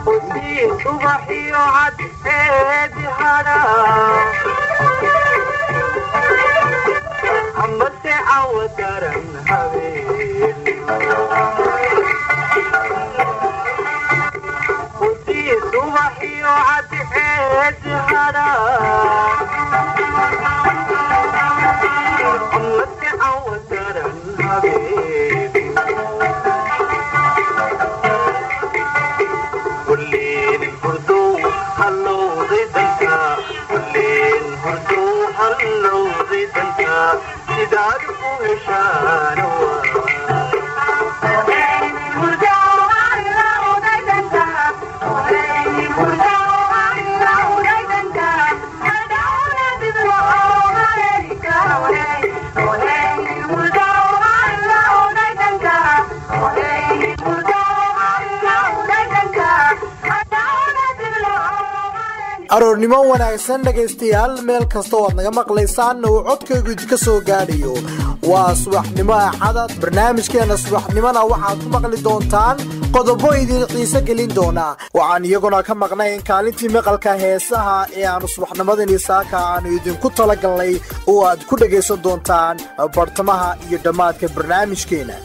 aroornimo wanaagsan dhegaystayaal meel kasta oo aad naga maqlaysaan uu codkaygu idinka soo gaadhayo waa subaxnimo axada barnaamijkeena subaxnimona waxaad ku maqli doontaan qodobo idin xiise gelin doona waxaan iyaguna ka maqnayn kaalintii maqalka heesaha ee aanu subaxnimadani saaka aanu idinku talagalnay oo aad ku dhagaysan doontaan bartamaha iyo dhammaadka barnaamijkeena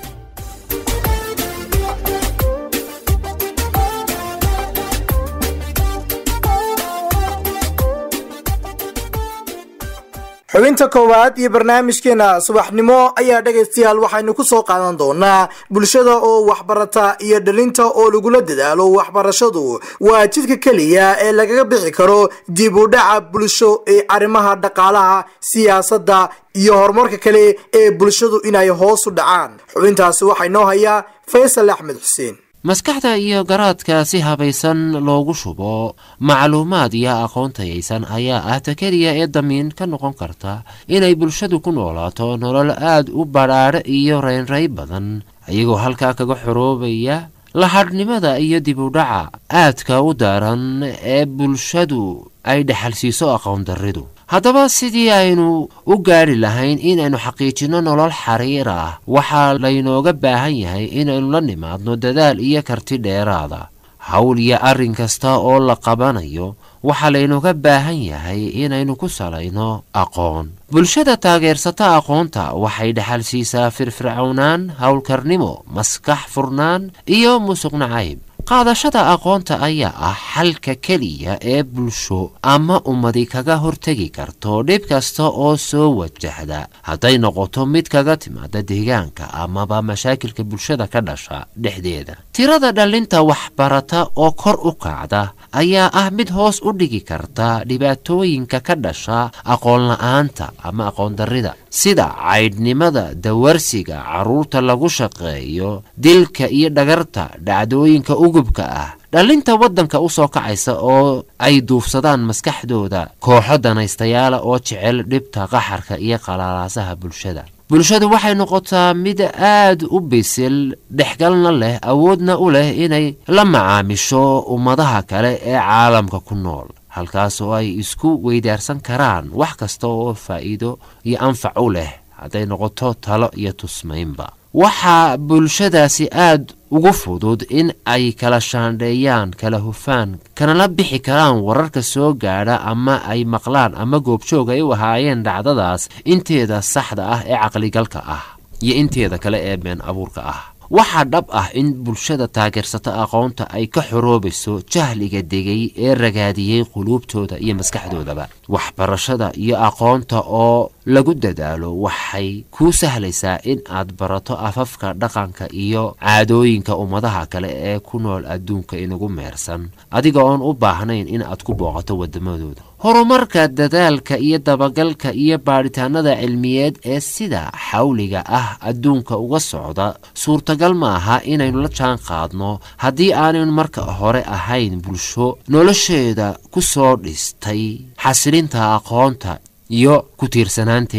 xubinta koowaad iyo barnaamijkeena subaxnimo ayaa dhegaystayaal waxaynu ku soo qaadan doonaa bulshada oo waxbarata iyo dhalinta oo lagula dadaalo waxbarashadu waa jidka keliya ee lagaga bixi karo dib u dhaca bulsho ee arrimaha dhaqaalaha siyaasadda iyo horumarka kale ee bulshadu inay hoos u dhacaan xubintaasi waxaa inoo hayaa faysal axmed xuseen maskaxda iyo garaadka si habaysan loogu shubo macluumaad iyo aqoon tayaysan ayaa ah ta keliya ee damiin ka noqon karta inay bulshadu ku noolaato nolol aad u badhaadhe iyo reynray badan iyagoo halkaa kaga xoroobaya lahadhnimada iyo dib u dhaca aadka u daaran ee bulshadu ay dhexalsiiso aqoon darridu haddaba sidii aynu u gaadhi lahayn inaynu xaqiijinno nolol xariir ah waxaa laynooga baahan yahay inaynu la nimaadno dadaal iyo karti dheeraada hawl iyo arrin kasta oo la qabanayo waxaa laynooga baahan yahay inaynu ku salayno aqoon bulshada taageersata aqoonta waxay dhexal siisaa firfircownaan howlkarnimo maskax furnaan iyo musuq nacayb qaadashada aqoonta ayaa ah xalka keliya ee bulsho ama ummadi kaga hortegi karto dhib kasta oo soo wajahda hadday noqoto mid kaga timaada deegaanka amaba mashaakilka bulshada ka dhasha dhexdeeda tirada dhallinta waxbarata oo kor u kacda ayaa ah mid hoos u dhigi karta dhibaatooyinka ka dhasha aqoonla-aanta ama aqoondarrida sida caydhnimada dawarsiga carruurta lagu shaqeeyo dilka iyo dhagarta dhacdooyinka ugubka ah dhallinta waddanka u soo kacaysa oo ay duufsadaan maskaxdooda kooxo danaystayaala oo jecel dhibta qaxarka iyo qalaalaasaha bulshada bulshadu waxay noqotaa mid aad u bisil dhexgalna leh awoodna u leh inay la macaamisho ummadaha kale ee caalamka ku nool halkaas oo ay isku weydaarsan karaan wax kasta oo faa'iido iyo anfac u leh hadday noqoto talo iyo tusmaynba waxaa bulshadaasi aad ugu fudud in ay kala shaandheeyaan kala hufaan kanala bixi karaan wararka soo gaadha ama ay maqlaan ama goobjoog ay u ahaayeen dhacdadaas inteeda saxda ah ee caqligalka ah iyo inteeda kale ee been abuurka ah waxaa dhab ah in bulshada taageersata aqoonta ay ka xoroobayso jahliga degay ee ragaadiyey quluubtooda iyo maskaxdoodaba waxbarashada iyo aqoonta oo lagu dadaalo waxay kuu sahlaysaa in aad barato afafka dhaqanka iyo caadooyinka ummadaha kale ee ku nool adduunka inagu meersan adiga oon u baahnayn in aad ku booqato waddamadooda horumarka dadaalka iyo dabagalka iyo baadhitaanada cilmiyeed ee sida xawliga ah adduunka uga socda suurtagal ma aha inaynu la jaan qaadno haddii aanaynu marka hore ahayn bulsho nolosheeda ku soo dhistay xasilinta aqoonta iyo ku tiirsanaanteeda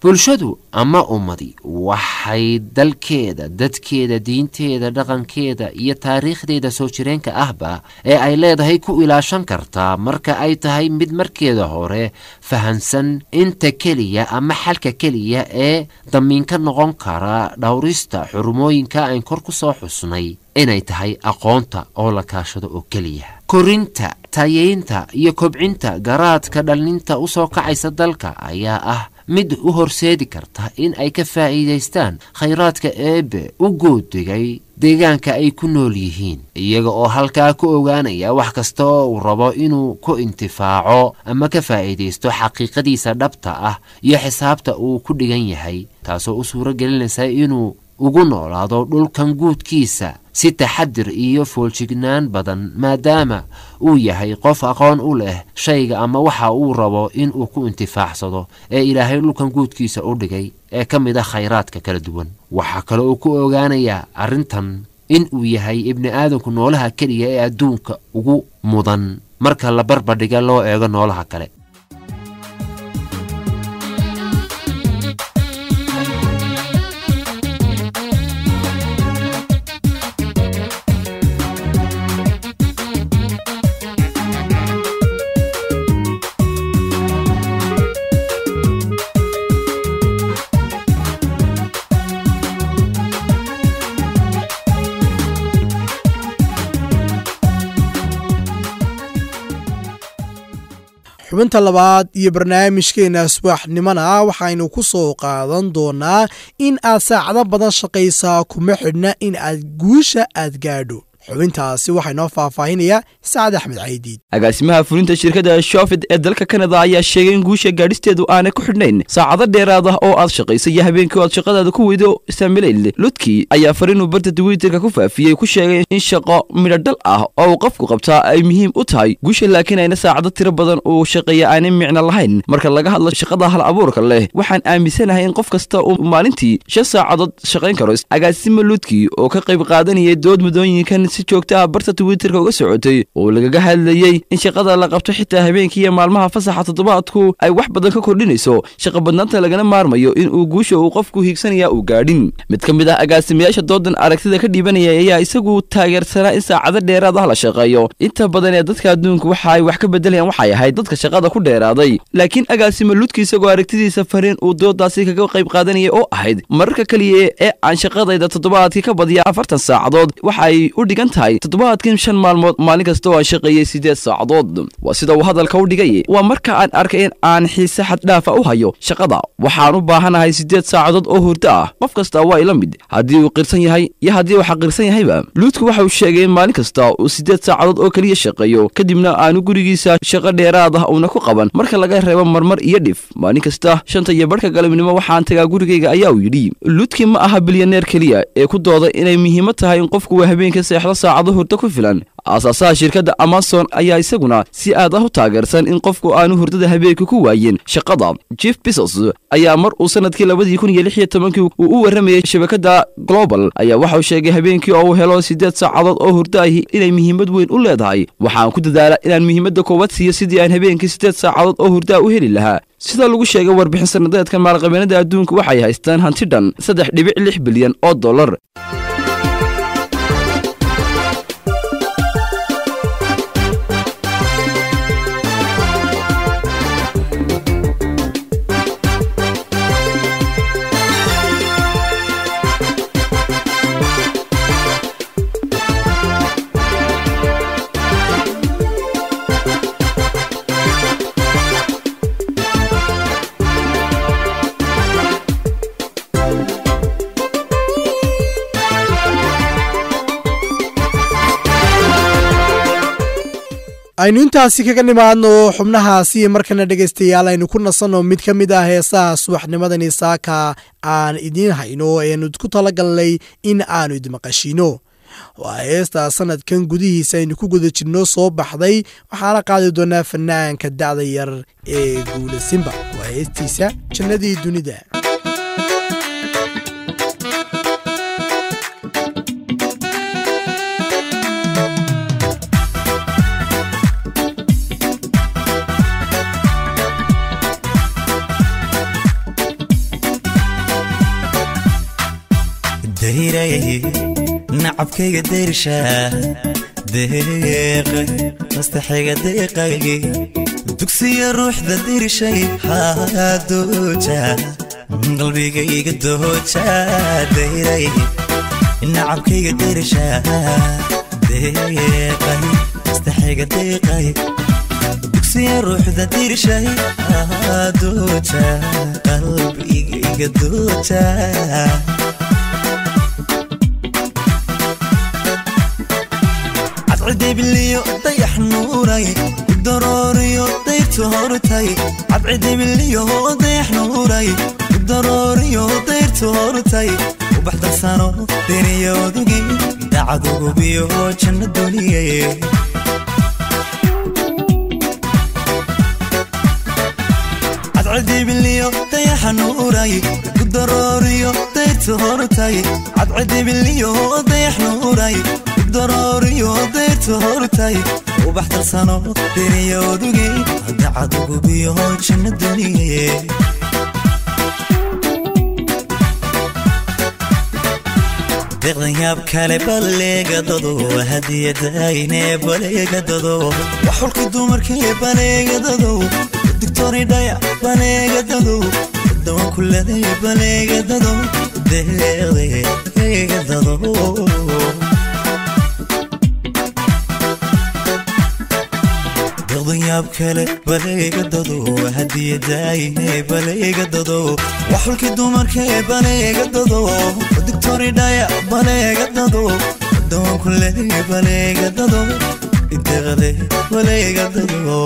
bulshadu ama ummadi waxay dalkeeda dadkeeda diinteeda dhaqankeeda iyo taariikhdeeda soo jireenka ahba ee ay leedahay ku ilaashan kartaa marka ay tahay mid markeeda hore fahansan inta keliya ama xalka keliya ee damiinka noqon kara dhowrista xurumooyinka ayn kor ku soo xusnay inay tahay aqoonta oo la kaashado oo keliya korinta tayeynta iyo kobcinta garaadka dhallinta u soo kacaysa dalka ayaa ah mid u horseedi karta in ay ka faa'iidaystaan khayraadka eebbe u goodigay deegaanka ay ku nool yihiin iyaga oo halkaa ku ogaanaya wax kasta oo uu rabo inuu ku intifaaco ama ka faa'iidaysto xaqiiqadiisa dhabta ah iyo xisaabta uu ku dhigan yahay taasoo u suuro gelinaysa inuu ugu noolaado dhulkan guudkiisa si taxadir iyo fooljignaan badan maadaama uu yahay qof aqoon u leh shayga ama waxa uu rabo inuu ku intifaacsado ee ilaahay dhulkan guudkiisa u dhigay ee ka mid ah khayraadka kala duwan waxaa kale uu ku ogaanayaa arrintan in uu yahay ibni aadanku noolaha keliya ee adduunka ugu mudan marka la barbadhiga loo eego noolaha kale xubinta labaad iyo barnaamijkeena asbaaxnimona waxaynu ku soo qaadan doonaa in aad saacado badan shaqaysaa kuma xidhna in aad guusha aad gaadho xubintaasi waxaa inoo faahfaahinaya sacad axmed caydiid agaasimaha fulinta shirkadda shofid ee dalka kanada ayaa sheegay in guusha gaadhisteedu aanay ku xidhnayn saacado dheeraad ah oo aad shaqaysa iyo habeenkii aad shaqadaada ku weydo saamilayl ludki ayaa fariinuu barta twitterka ku faafiyey ku sheegay in shaqo midhodhal ah oo uu qofku qabtaa ay muhiim u tahay guusha laakiin ayna saacado tiro badan uu shaqeeya aanay micno lahayn marka laga hadlo shaqada hal abuurka leh waxaan aaminsanahay in qof kasta uu maalintii shan saacadood shaqayn karo agaasima ludki oo ka qayb qaadanayay dood muddooyinkan si joogta ah barta twitterka uga socotay oo lagaga hadlayey in shaqada la qabto xitaa habeenkii iyo maalmaha fasaxa toddobaadku ay wax badan ka kordhinayso shaqa badnaanta lagana maarmayo in uu guusha uu qofku hiigsanaya uu gaadhin mid ka mid ah agaasimayaasha doodan aragtida ka dhiibanaya ayaa isagu taageersanaa in saacado dheeraad ah la shaqeeyo inta badan ee dadka adduunku waxa ay wax ka bedelayaan waxay ahayd dadka shaqada ku dheeraaday laakiin agaasima ludki isagoo aragtidiisa fariin uu doodaasi kaga qayb qaadanayay oo ahayd mararka keliya ee aan shaqadayda toddobaadkii ka badiya afartan saacadood waxa ay u dhigan tahay toddobaadkin shan maalmood maalin kasta oo aan shaqeeyey siddeed saacadood waa sida uu hadalka u dhigay waa marka aan arkay in aan xiise xaddhaafa u hayo shaqada waxaan u baahanahay siddeed saacadood oo hurdo ah qof kasta waa ila mid haddii uu qirsan yahay iyo haddii uu xaqirsan yahayba luudku waxa uu sheegay in maalin kasta uu siddeed saacadood oo keliya shaqeeyo kadibna aanu gurigiisa shaqo dheeraad ah uuna ku qaban marka laga reebo marmar iyo dhif maalin kasta shanta iyo barhka galabnimo waxaan tagaa gurigayga ayaa uu yidhi luudki ma aha bilyaneer keliya ee ku dooda inay muhiimad tahay in qofku uu habeenka seexdo saacado hurdo ku filan aasaasaha shirkadda amazon ayaa isaguna si aad ah u taageersan in qofku aanu hurdada habeenka ku waayin shaqada jeff bisos ayaa mar uu sanadkii labadii kun iyo lix iyo tobankii uu u warramayay shabakadda global ayaa waxauu sheegay habeenkii oo uu helo siddeed saacadood oo hurdo ahi inay muhiimad weyn u leedahay waxaan ku dadaalaa inaan muhiimadda koowaad siiyo sidii aan habeenkii siddeed saacadood oo hurdaa u heli lahaa sida lagu sheegay warbixin sannadeedkan maalqabeennada adduunka waxay haystaan hanti dhan saddex dhibic lix bilyan oo dollar aynu intaasi kaga nimaadno xubnahaasi markana dhegaystayaal aynu ku nasanno mid ka mid ah heesaha subaxnimadani saaka aan idiin hayno eanu ku talagalnay in aanu idmaqashiino waa heesta sanadkan gudihiisa aynu ku guda jirno soo baxday waxaana qaadi doonaa fanaanka dacda yar ee guula simba waa heestiisa jannadii dunida dayray nacabkayga dayrsha deeqay mastaxayga deeqay dugsiya ruuxda dirshay haadooja qalbigayga dooja dayray nacabkayga dirsha deeqay mastaxayga deeqay dugsiya ruuxda dirshay haadooja qalbigayga dooja cadcidibiliyo dayax nuuray darooriyo dayrtu hortay cadcidibiliyo dayax nuuray darooriyo dayrtu hortay ubax darsano deniyoodugii dacadugubiyo janno duniye cadcidibiliyo dayaxa nuuray darooriyo dayrtu hortay cadcidibiliyo dayax nuuray darooriyo dayrtu hortay ubax darsano deniyoodugii dacadugubiyo janno duniye deeqdan yaab kale baleegadado hadiyadayne baleegadado wax xulka dumarkee baleegadado digtori dhaya baleegadado dawan kulade baleegadado deeqdeegadado yaab kale baleegadado hadiyadayne baleegadado wax xulkii dumarkee baleegadado digtori dhaya baleegadado dawan kulade baleegadado deeqde baleegadado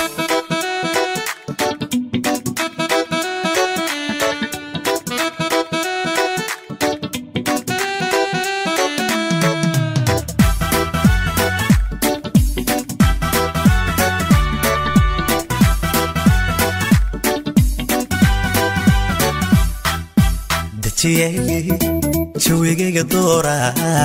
jawigayga doora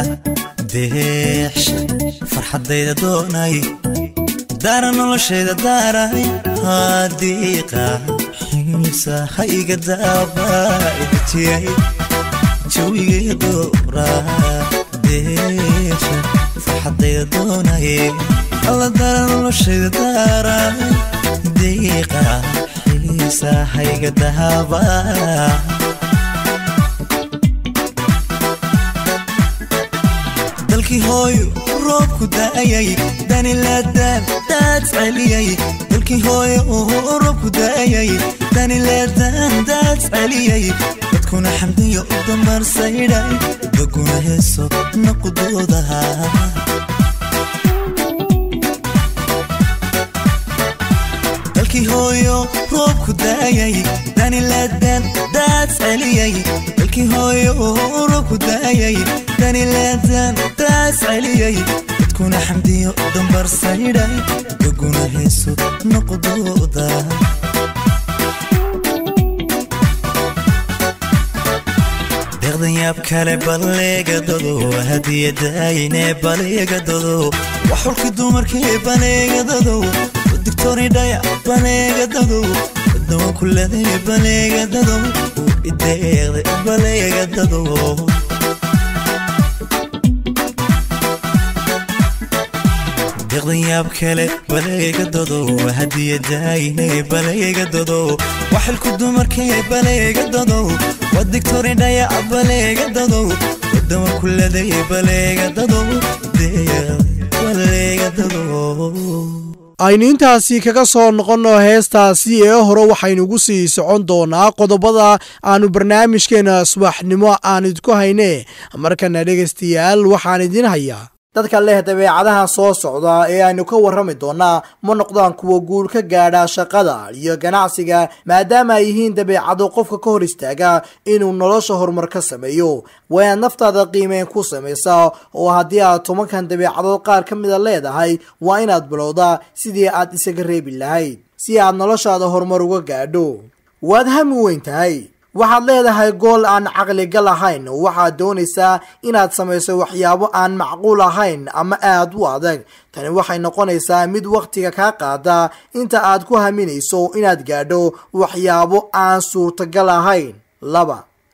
deex farxadayda doonay daara noloshayda daaray haadiiqa xiisa ha iga daabadajiyay jawigayga doora deex farxadayda doonay alla daara noloshayda daaray diiqa xiisa ha iga daabaa dalkii hooyo roobku da'ayay danilaadaan daad celiyay dalkii hooyo roobku da'ayay danilaadaan daad celiyay dadkuna xamdiyo u dambarsaydhay baguna heeso naqudoodaha dalkii hooyo roobku da'ayay danilaadaan daad celiyay dalkii hooyo roobku da'ayay danilaadaan daas celiyay dadkuna xamdiyo dambarsaydhay baguna heeso noqdooda deeqdan yaab kale baleegadado hadiyadayne baleegadado wax xulkii dumarkee baleegadado digtori dhaya baleegadado dawan kulade baleegadado ideeqde baleegadado deeqdan yaab kale baleegadado hadiyadayne baleegadado waxilku dumarkee baleegadado waa digtori dhaya baleegadado dawan kulade baleegadado baleegadado aynu intaasi kaga soo noqonno heestaasi ee hore waxaynugu sii socon doonaa qodobada aanu barnaamijkeena subaxnimo aan idinku hayne markana dhegaystayaal waxaan idin hayaa dadka leh dabeecadaha soo socda ee aynu ka warrami doonaa ma noqdaan kuwa guul ka gaadha shaqada iyo ganacsiga maadaama ay yihiin dabeecado qofka ka hor istaaga inuu nolosha horumar ka sameeyo waa inaad naftaada qiimeyn ku samaysaa oo haddii aad tobankan dabeecadood qaar ka mida leedahay waa inaad bilowdaa sidii aad isaga reebi lahayd si aad noloshaada horumar uga gaadho waad hami weyn tahay waxaad leedahay gool aan caqligal ahayn waxaad doonaysaa inaad samayso waxyaabo aan macquul ahayn ama aad u adag tani waxay noqonaysaa mid wakhtiga kaa qaada inta aad ku haminayso inaad gaadho waxyaabo aan suurtagal ahayn laba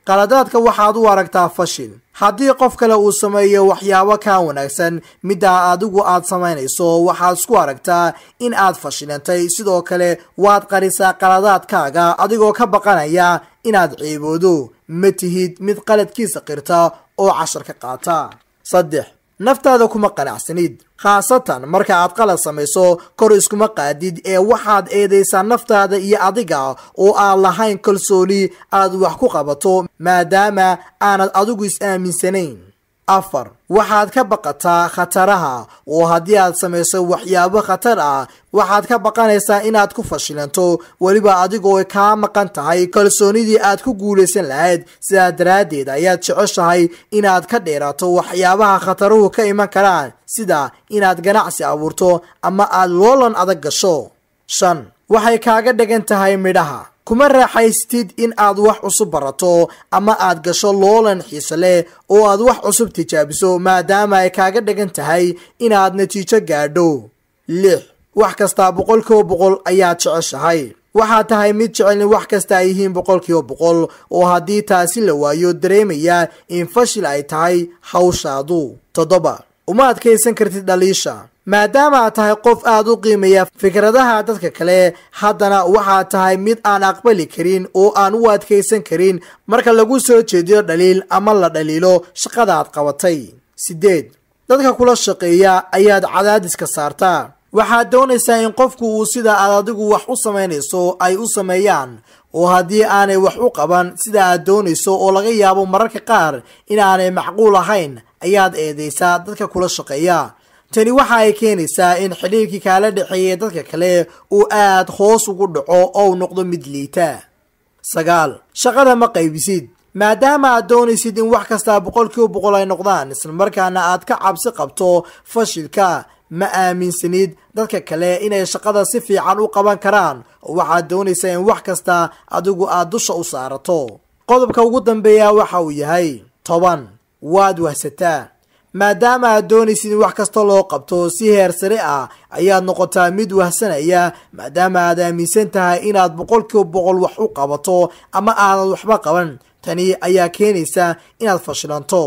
qaladaadka waxaad u aragtaa fashil haddii qof kale uu sameeyo waxyaabo kaa wanaagsan middaa adigu aad samaynayso waxaad isku aragtaa in aad fashilantay sidoo kale waad qarisaa qaladaadkaaga adigoo ka baqanaya inaad ciiboodo ma tihid mid qaladkiisa qirta oo cashar ka qaata saddex naftaada kuma qanacsanid khaasatan marka aad qalad samayso kor iskuma qaadid ee waxaad eedaysaa naftaada iyo adiga oo aan lahayn kalsooni aad wax ku qabato maadaama aanad adigu is-aaminsanayn afar waxaad ka baqataa khataraha oo haddii aad samayso waxyaabo khatar ah waxaad ka baqanaysaa inaad ku fashilanto weliba adigoo kaa maqan tahay kalsoonidii aad ku guulaysan lahayd sidaa daraaddeed ayaad jeceshahay inaad ka dheeraato waxyaabaha khataruhu ka iman karaan sida inaad ganacsi abuurto ama aad loolan adag gasho shan waxay kaaga dhigan tahay midhaha kuma raaxaystid in aad wax cusub barato ama aad gasho loolan xiise leh oo aad wax cusub tijaabiso maadaama ay kaaga dhigan tahay inaad natiijo gaadho lix wax kastaa boqolkiiba boqol ayaad jeceshahay waxaad tahay mid jecel in wax kasta ay yihiin boqolkiiba boqol oo haddii taasi la waayo dareemaya in fashil ay tahay hawshaadu toddoba uma adkaysan kartid dhaliisha maadaama aad tahay qof aad u qiimeeya fikradaha dadka kale haddana waxaad tahay mid aan aqbali karin oo aan u adkaysan karin marka lagu soo jeediyo dhaliil ama la dhaliilo shaqada aad qabatay sideed dadka kula shaqeeya ayaad cadaadiska saartaa waxaad doonaysaa in qofku uu sida aad adigu wax u samaynayso ay u sameeyaan oo haddii aanay wax u qaban sida aad doonayso oo laga yaabo mararka qaar in aanay macquul ahayn ayaad eedaysaa dadka kula shaqeeya tani waxa ay keenaysaa in xidhiirkii kaala dhexeeyay dadka kale uu aad hoos ugu dhaco oo noqdo mid liita sagaal shaqada ma qaybisid maadaama aad doonaysid in wax kastaa boqolkiiba boqol ay noqdaan islamarkaana aad ka cabsi qabto fashilka ma aaminsanid dadka kale inay shaqada si fiican u qaban karaan oo waxaad doonaysaa in wax kasta adigu aad dusha u saarato qodobka ugu dambeeya waxa uu yahay toban waad wahsataa maadaama aad doonaysid in wax kasta loo qabto si heer sare ah ayaad noqotaa mid wahsanaya maadaama aad aaminsan tahay inaad boqolkiiba boqol wax u qabato ama aanad waxba qaban tani ayaa keenaysa inaad fashilanto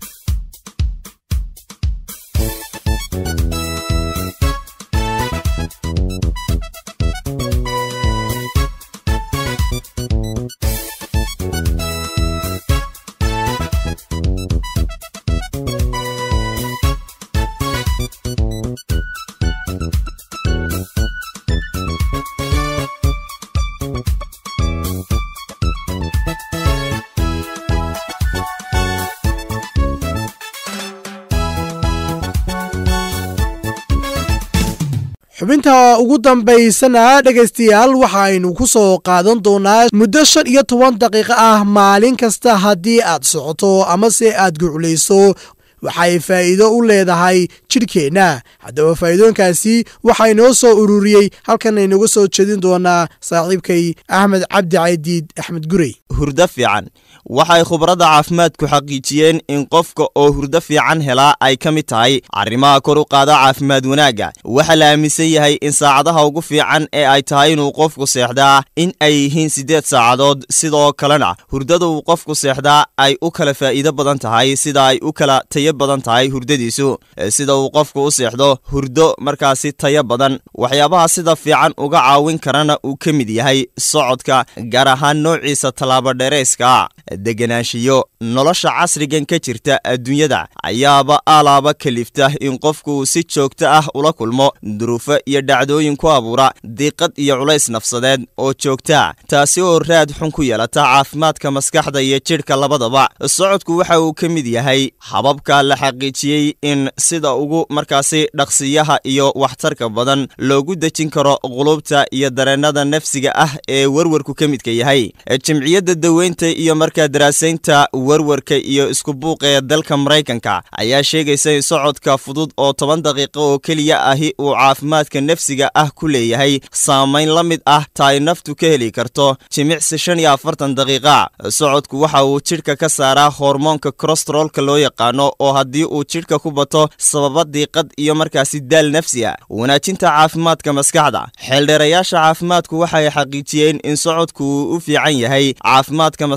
xubinta ugu dambaysana dhegaystayaal waxaaynu ku soo qaadan doonaa muddo shan iyo toban daqiiqo ah maalin kasta haddii aad socoto amase aad guclayso waxay faa'iido u leedahay jidhkeenna haddaba faa'iidooyinkaasi waxaa inoo soo ururiyey halkan aynoga soo jeedin doonaa saaxiibkay axmed cabdi caydiid axmed gurey hurdo fiican waxay khubradda caafimaadku xaqiijiyeen in qofka oo hurdo fiican helaa ay ka mid tahay arrimaha kor u qaada caafimaad wanaagga waxaa la aaminsan yahay in saacadaha ugu fiican ee ay tahay inuu qofku seexdaa in ay yihiin siddeed saacadood sidoo kalena hurdada uu qofku seexdaa ay u kala faa'iido badan tahay sida ay u kala tayo badan tahay hurdadiisu sida uu qofku u seexdo hurdo markaasi tayo badan waxyaabaha sida fiican uga caawin karana uu ka mid yahay socodka gaar ahaan noociisa tallaabadheerayska deganaanshiyo nolosha casrigan ka jirta adduunyada ayaaba alaaba kalifta in qofku uu si joogto ah ula kulmo duruufo iyo dhacdooyin ku abuura diiqad iyo culays nafsadeed oo joogtaa taasi oo raad xun ku yeelata caafimaadka maskaxda iyo jidhka labadaba socodku waxa uu ka mid yahay hababka la xaqiijiyey in sida ugu markaasi dhaqsiyaha iyo waxtarka badan loogu dejin karo qulubta iyo dareennada nafsiga ah ee werwarku ka midka yahay jimciyadda daweynta iyo markaa daraasaynta werwarka iyo isku buuqa ee dalka maraykanka ayaa sheegaysa in socodka fudud oo toban daqiiqo oo keliya ahi uu caafimaadka nafsiga ah ku leeyahay saamayn la mid ah ta ay naftu ka heli karto jimicsi shan iyo afartan daqiiqa socodku waxa uu jidhka ka saaraa hormoonka kolestarolka loo yaqaano oo haddii uu jidhka ku bato sababa diiqad iyo markaasi daal nafsi ah wanaajinta caafimaadka maskaxda xeeldheerayaasha caafimaadku waxay xaqiijiyeen in socodku uu u fiican yahay caafimaadka maskaxda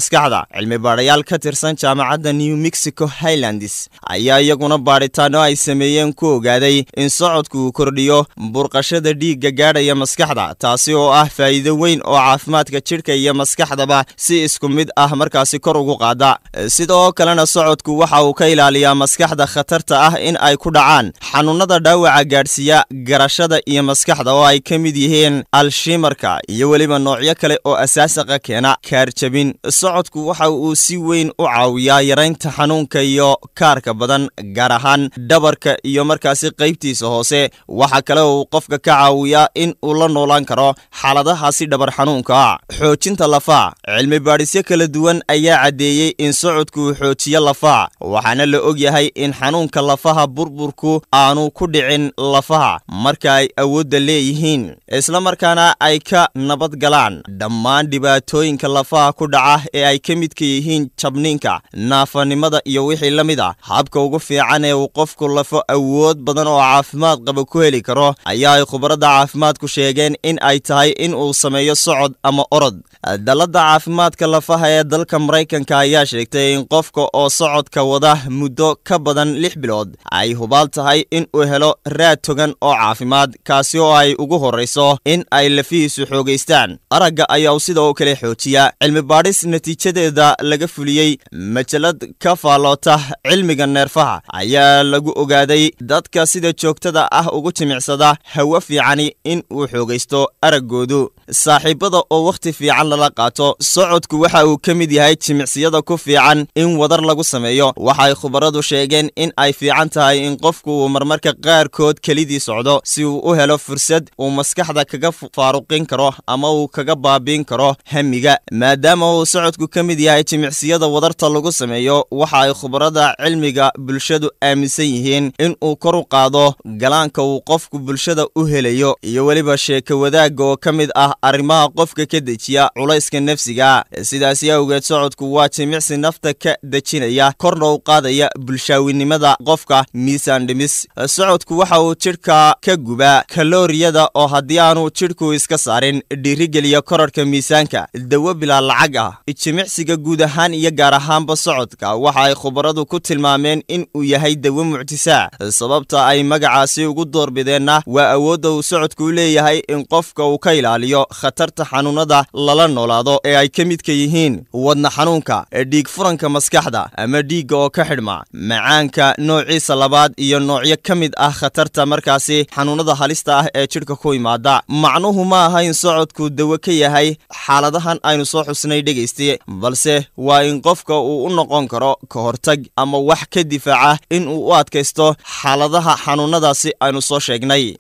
cilmi baadhayaal ka tirsan jaamacadda new mexico highlands ayaa iyaguna baadhitaano ay sameeyeen ku ogaaday in socodku uu kordhiyo burqashada dhiigga gaadhaya maskaxda taasi oo ah faa'iido weyn oo caafimaadka jidhka iyo maskaxdaba si isku mid ah markaasi kor ugu qaada sidoo kalena socodku waxa uu ka ilaaliyaa maskaxda khatarta ah in ay ku dhacaan xanuunada dhaawaca gaadhsiiya garashada iyo maskaxda oo ay ka mid yihiin alshimarka iyo weliba noocyo kale oo asaasaqa keena kaarjabin socodku waxa uu si weyn u caawiyaa yaraynta xanuunka iyo kaarka badan gaar ahaan dhabarka iyo markaasi qaybtiisa hoose waxa kale uu qofka ka caawiyaa in uu la noolaan karo xaaladahaasi dhabar xanuunka xoojinta lafaha cilmi baadhisyo kala duwan ayaa caddeeyey in socodku uu xoojiyo lafaha waxaana la og yahay in xanuunka lafaha burburku aanu ku dhicin lafaha marka ay awoodda leeyihiin islamarkaana ay ka nabad galaan dhammaan dhibaatooyinka lafaha ku dhaca ee ay ka midka yihiin jabniinka naafanimada iyo wixii la mid ah habka ugu fiican ee uu qofku lafo awood badan oo caafimaad qaba ku heli karo ayaa ay khubradda caafimaadku sheegeen in ay tahay in uu sameeyo socod ama orod dalladda caafimaadka lafaha ee dalka maraykanka ayaa sheegtay in qofka oo socodka wada muddo ka badan lix bilood ay hubaal tahay in uu helo raad togan oo caafimaad kaasi oo ay ugu horrayso in ay lafihiisu xoogaystaan aragga ayaa sida oo kale xoojiya cilmi baadhis natiijadeeda laga fuliyey majalad ka faalloota cilmiga neerfaha ayaa lagu ogaaday dadka sida joogtada ah ugu jimicsada hawo fiicani in uu xoogaysto araggoodu saaxiibada oo wakhti fiican lala qaato socodku waxa uu ka mid yahay jimicsiyada ku fiican in wadar lagu sameeyo waxay khubaradu sheegeen in ay fiican tahay in qofku uu marmarka qaarkood kelidii socdo si uu u helo fursad uu maskaxda kaga faaruqin karo ama uu kaga baabiin karo hamiga maadaama uu socodku ka mid yahay jimicsiyada wadarta lagu sameeyo waxa ay khubarada cilmiga bulshadu aaminsan yihiin in uu kor u qaado galaanka uu qofku bulshada u helayo iyo weliba sheeko wadaagga oo ka mid ah arrimaha qofka ka dejiya culayska nafsiga sidaasi awgeed socodku waa jimicsi nafta ka dejinaya korna u qaadaya bulshaawinimada qofka miisaan dhimis socodku waxa uu jidhka ka gubaa kalooriyada oo haddii aanu jidhku iska saarin dhiirigeliya korarhka miisaanka dawo bilaa lacag ah jimicsiga guud ahaan iyo gaar ahaanba socodka waxa ay khubaradu ku tilmaameen in uu yahay dawo muctisaa sababta ay magacaasi ugu doorbideenna waa awoodda uu socodku u leeyahay in qofka uu ka ilaaliyo khatarta xanuunada lala noolaado ee ay ka midka yihiin wadna xanuunka dhiig furanka maskaxda ama dhiigga oo ka xidhma macaanka noociisa labaad iyo noocyo ka mid ah khatarta markaasi xanuunada halista ah ee jidhka ku imaada macnuhu ma aha in socodku dawo ka yahay xaaladahan aynu soo xusnay dhegayste balse waa in qofka uu u noqon karo ka hortag ama wax ka difaaca in uu u adkaysto xaaladaha xanuunadaasi aynu soo sheegnay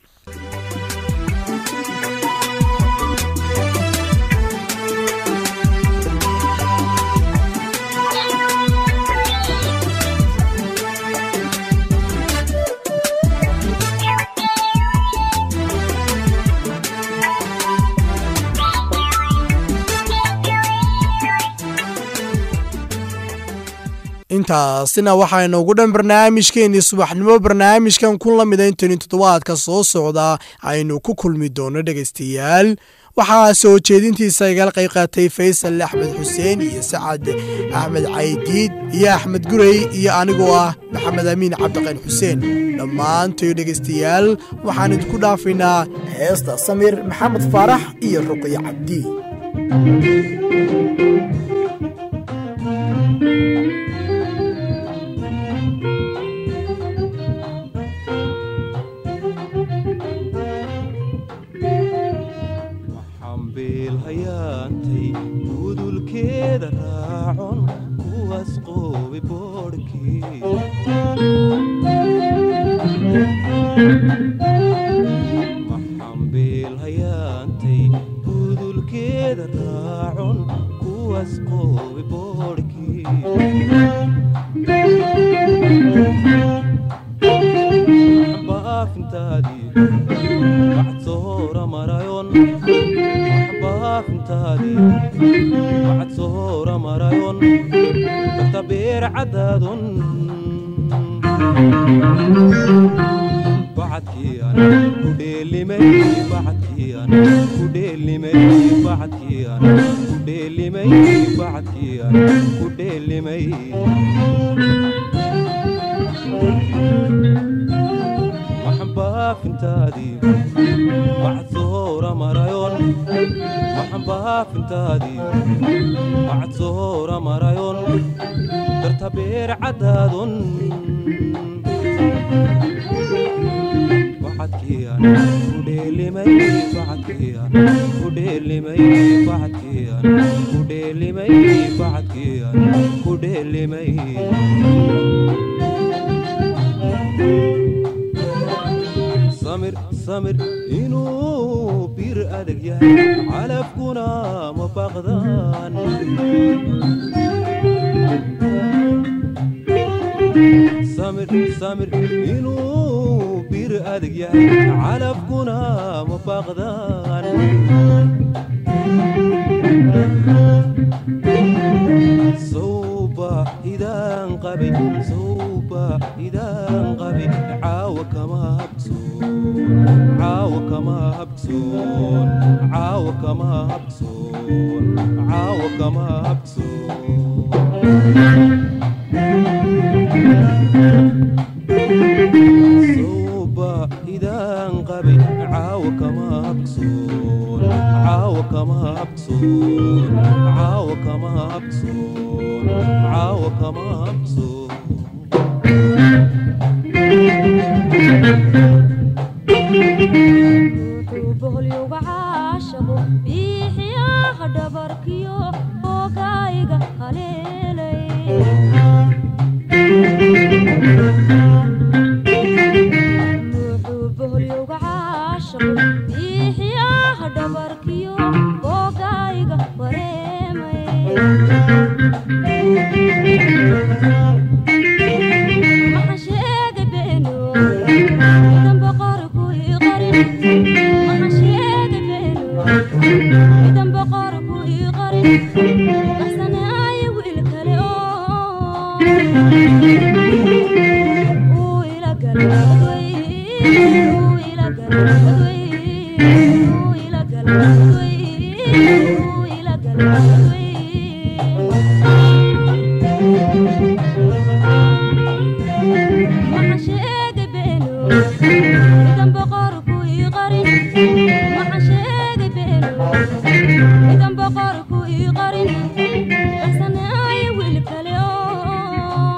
intaasina waxaynu ugu dhan barnaamijkeenii subaxnimo barnaamijkan kun la mida intani toddobaadka soo socda aynu ku kulmi doono dhegaystayaal waxaa soo jeedintiisa igala qayb qaatay faysal axmed xuseen iyo sacad axmed caydiid iyo axmed gurey iyo anigoo ah maxamed amiin cabdiqayn xuseen dhammaantoy dhegaystayaal waxaan idinku dhaafaynaa heesta samir maxamed faarax iyo ruqyo cabdi xambiilhayaantay gudulkeeda raacon kuwaas qoobi boodhkiimaxambiilhayaantay gudulkeeda raacon kuwaas qoobi boodhkii baafintaadii bacdsoora marayon baafintaadii bacdsoora marayon darta beer cadaadon bacadkii bacadkiian ku dheelimay bacadkiian ku dheelimay bacadkiian ku dheelimay bacadkiian ku dheelimay waxaan baafintaadii bacad sohora marayon waxaan baafintaadii bacad sohora marayon darta beer cadaadon bacadkiian ku dheelimay bacadkiian ku dheelimay bacadkiian ku dheelimay bacadkiian ku dheelimay samir samir inuu bir adag yahay calafkuna ma baqdaan samir samir inuu bir adag yahay calafkuna ma baqdaan sawba idaan qabay sawba idaan qabay caawa kama habsoon caawa kama habsoon caawa kama habsoon caawa kama habsoon sawba idaan qabay caawa kama habsoon caawa kama habsoon caawa kama habsoon caawa kama habsoon wuxuu boholyowga caashaqo biixiyaha dhabarkiyo oogayga haleelay wuxuu boholyowga caashaqo biixiyaha dhabarkiyo oogayga wareemay maxaan sheegay beeno idan boqorku ii qarin maxaan sheegay beeno idan boqorku ii qarin baxsanaayo wiil kale oo uu ila galay uu ila galay uu ila galay uu ila galay maxaan sheegay beeno idan boqorku ii qarin maxaan sheegay beeno idan boqorku ii qarin baxsanaayo wiil kale oo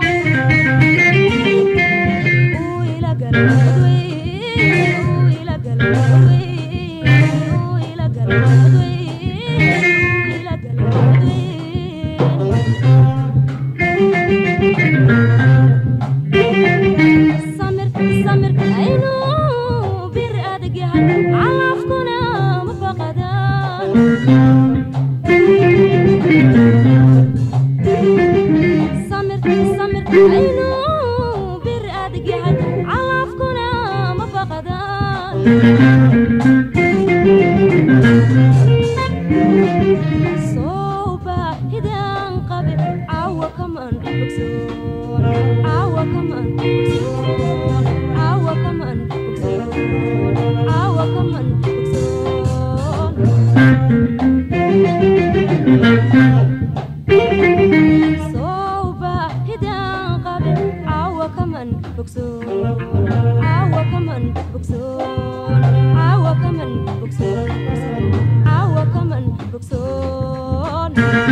uu ila galay uu ila galay uu ila galay uu ila galay samir samir aynuu bir adag yahay calafkuna ma baqadaan samir samir aynuu bir adag yahay calafkuna ma baqadaan sooba hidaan qabe caawa kaman bogsoon caawa kaman bogsoon caawa kaman bogsoon caawa kaman bogsoon sooba hidaan qabe caawa kaman bogsoon caawa kaman bogsoon caawa kaman bogsoon caawa kaman bogsoon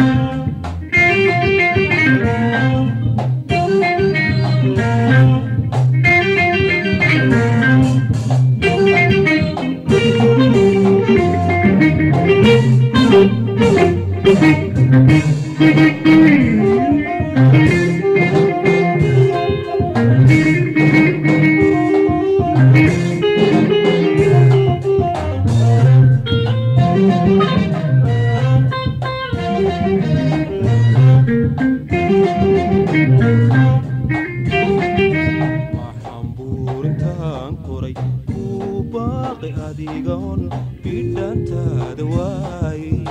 waxaan buurintaan koray kuu baaqi adigoon bidhantaada waayey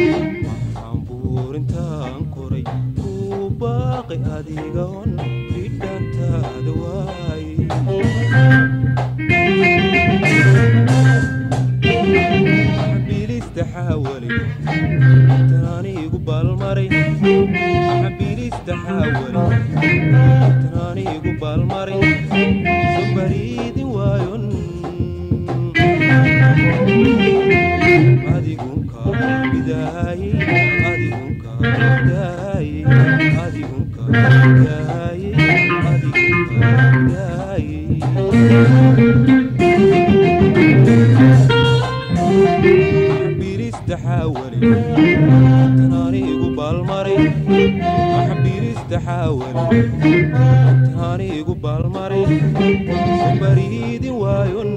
waxaan buurintaan koray kuu baaqi adigoon baalmaray xabiirista xaawali tanaaniigu baalmaray soo bariidin waayon adigunka bidaayey adigunka bidaayey adigunka bidaayey adigunka bidaayey birista xaawali tanaaniigu baalmaray maxbirista xaawali tanaaniigu baalmaray soo bariidin waayon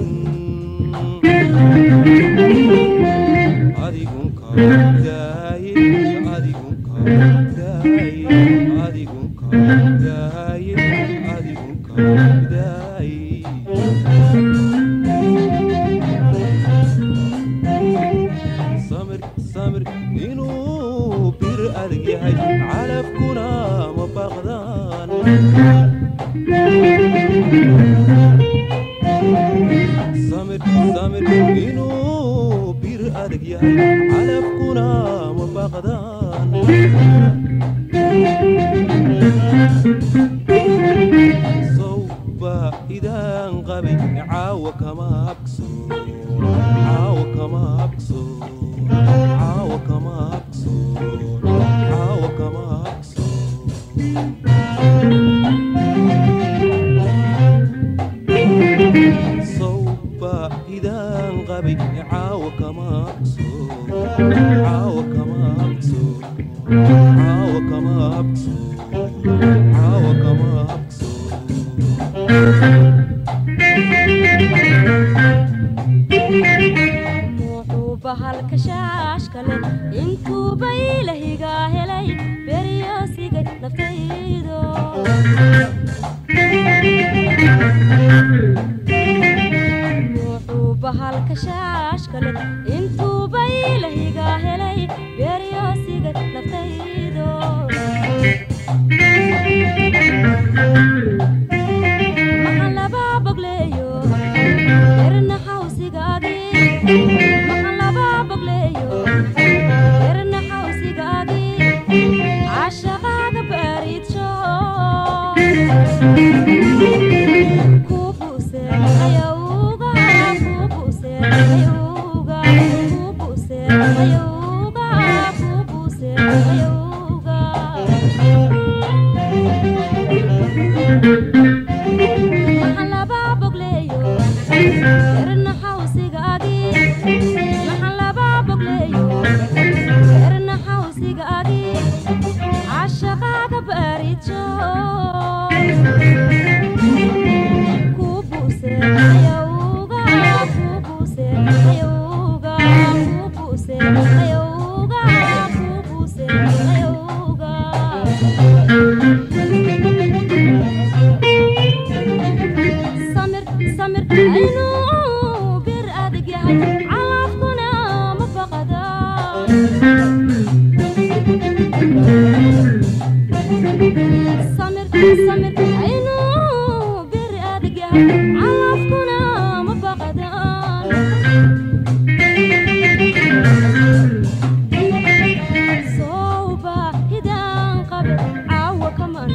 adigunka daaye adigunka daaye adigunka daaye adigunka daaye samir samir inuu bir adag yahay calafkuna ma baqdaan samir samir inuu bir adag yahay calafkuna ma baqdaan sawba idaan qabay caawa kama habso caawa kama habso caawa kama habso caawa kama habso sawba idaan qabay caawa kama habso caawa kama habso caawa kama habso caawa kama habso wuxuu bahalka shaashka leh intuuba ilahigaa helay beryoosigay naftaydo wuxuu bahalka shaashka leh intuuba ilahigaa helay beryoosigay naftaydo maxaan labaa bogleeyo erna xawsigaagi maxaan labaa bogleeyo erna xawsigaagi cashaqaaga baariidsho kubuse ayauga kubuse ayauga kubuse ayauga kubuse ayauga maxaan labaa bogleeyo erna xawsigaagi maxaan labaa bogleeyo erna xawsigaagi cashaqaaga baariidsho kubuse ayauga kubuse ayauga kubuse ayauga kubuse ayauga samir samir inuu bir adag yahay calafkuna ma baqada samir samir inuu bir adag yahay calafkuna ma baqada sooba hidaan qabe caawa kaman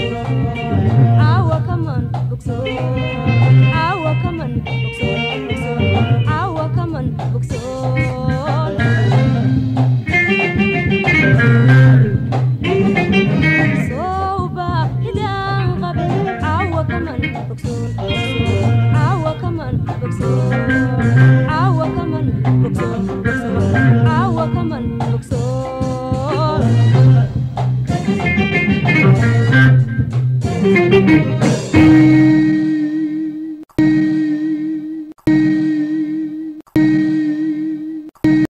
caawa kaman bogso caawa kaman bogso caawa kaman bogso sooba hidaan qabe caawa kaman bogso caawa kaman bogso caawa kaman bogso caawa kaman bogso